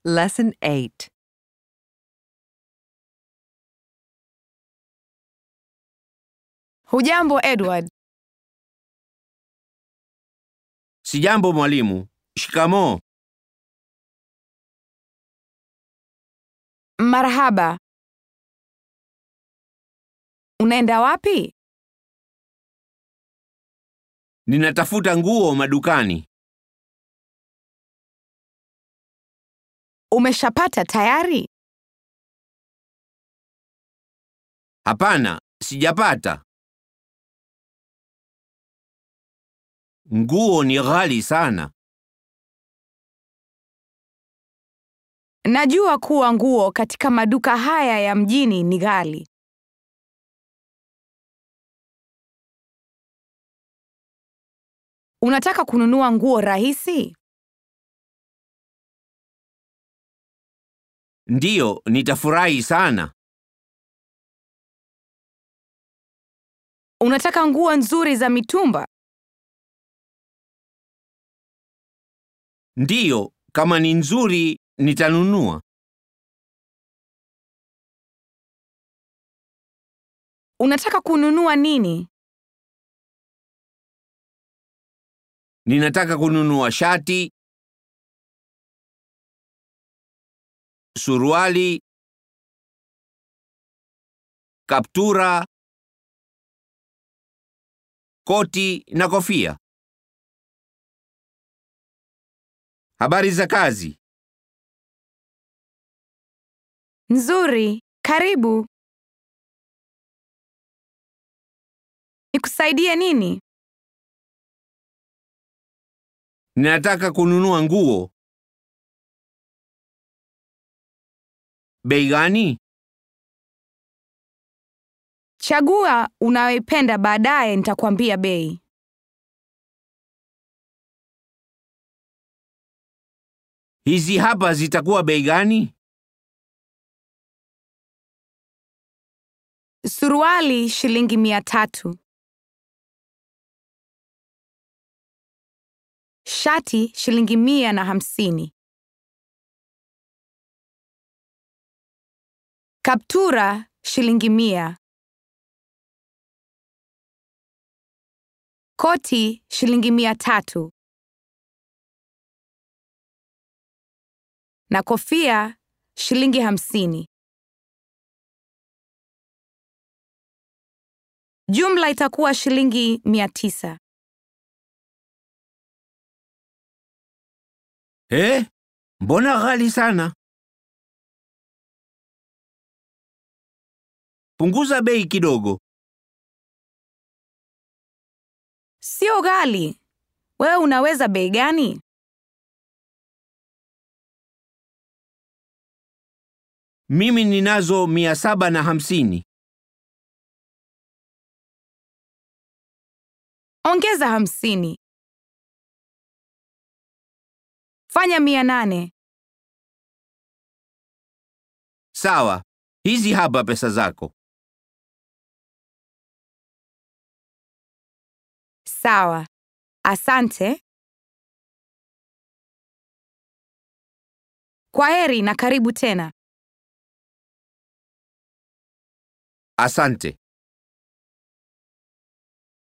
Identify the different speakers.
Speaker 1: Lesson 8.
Speaker 2: Hujambo Edward.
Speaker 3: Sijambo mwalimu. Shikamoo.
Speaker 2: Marhaba. Unaenda wapi?
Speaker 3: Ninatafuta nguo madukani.
Speaker 2: Umeshapata tayari?
Speaker 3: Hapana, sijapata. Nguo ni ghali sana.
Speaker 2: Najua kuwa nguo katika maduka haya ya mjini ni ghali. Unataka kununua nguo rahisi?
Speaker 3: Ndiyo, nitafurahi sana.
Speaker 2: Unataka nguo nzuri za mitumba?
Speaker 3: Ndiyo, kama ni nzuri nitanunua.
Speaker 2: Unataka kununua nini?
Speaker 3: Ninataka kununua shati, suruali, kaptura, koti na kofia. Habari za kazi?
Speaker 2: Nzuri. Karibu. Nikusaidie nini?
Speaker 3: Ninataka kununua nguo. Bei gani?
Speaker 2: Chagua unayoipenda baadaye nitakwambia bei.
Speaker 3: Hizi hapa zitakuwa bei gani?
Speaker 2: Suruali shilingi mia tatu. Shati shilingi mia na hamsini. Kaptura shilingi mia. Koti shilingi mia tatu. Na kofia shilingi hamsini. Jumla itakuwa shilingi mia tisa.
Speaker 3: Eh? Mbona ghali sana? Punguza bei kidogo.
Speaker 2: Sio ghali. Wewe unaweza bei gani?
Speaker 3: Mimi ninazo mia saba na hamsini.
Speaker 2: Ongeza hamsini. Fanya mia nane.
Speaker 3: Sawa, hizi hapa pesa zako.
Speaker 2: Sawa. Asante. Kwaheri na karibu tena.
Speaker 3: Asante.